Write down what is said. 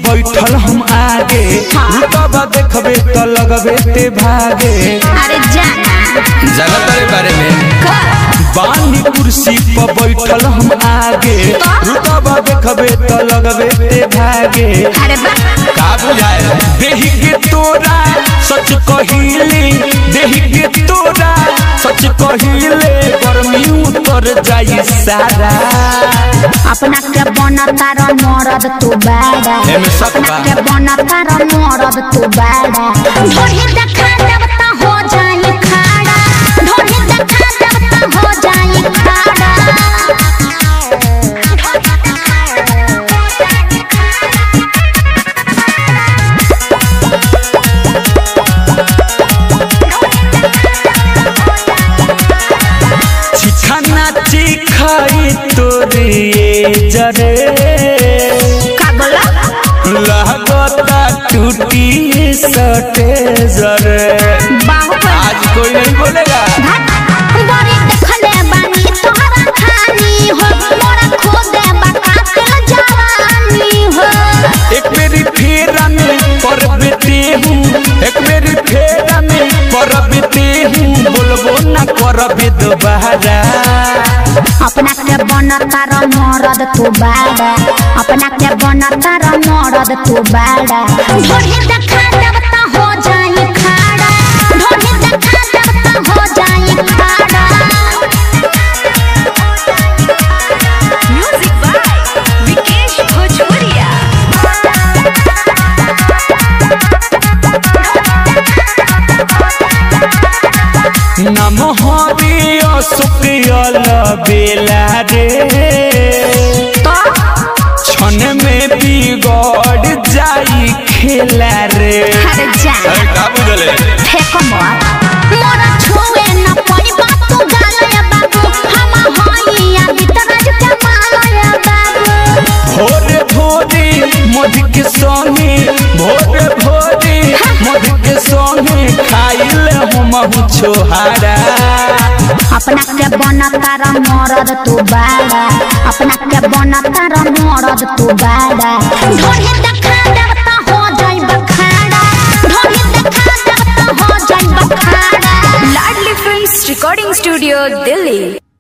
बैठल हम आगे रुतबा देखबे त लगबे ते भागे अरे जाना जगत रे बारे में बानी कुर्सी पर बैठल हम आगे रुतबा देखबे त लगबे ते भागे अरे बा का बुझाए देही के तोरा सच कहिले देही के तोरा सच कहिले गर्मी उतर जाई सारा अपना के बनता र मरद तू बाड़ा एमे शक अपना बा। के बनता र मरद तू बाड़ा ढोढ़ी देखा देव त हो जाई खाड़ा ढोढ़ी देखा देव त हो जाई खाड़ा चिखाना चिखाई तोरे जरे का बोला लगता टूटी सटे जरे बाहु पर आज कोई नहीं बोलेगा बड़ी देखले बानी तोहरा खानी हो मोरा खो दे बता के जवानी हो एक मेरी फेरा में पर बेटे हूँ एक मेरी फेरा में पर बेटे हूँ बोलबो न करबे दोबारा अपना के बनता र मरद तू बाड़ा अपना के बनता र मरद तू बाड़ा ढोढ़ी देखा देव त हो जाई खाड़ा ढोढ़ी देखा देव त हो जाई खाड़ा Music by Vikesh Bhojpuria. नम हरि अशुकियल बेला रे तो क्षण में बिगड़ जाई खेला रे अरे जा का बुझले फेंको मत मोरा छुए न पड़बा तू गालया बाबू हम होइया बितराज के मालया बाबू भोरे भोरे मध के संगे भोरे भोरे मध के संगे खाइल हम छोहारा अपना के बनता र मरद तू बाड़ा अपना के बनता र मरद तू बाड़ा ढोढ़ी देखा देव त हो जाई बखाड़ा ढोढ़ी देखा देव त हो जाई बखाड़ा Ladli Films Recording Studio, Delhi.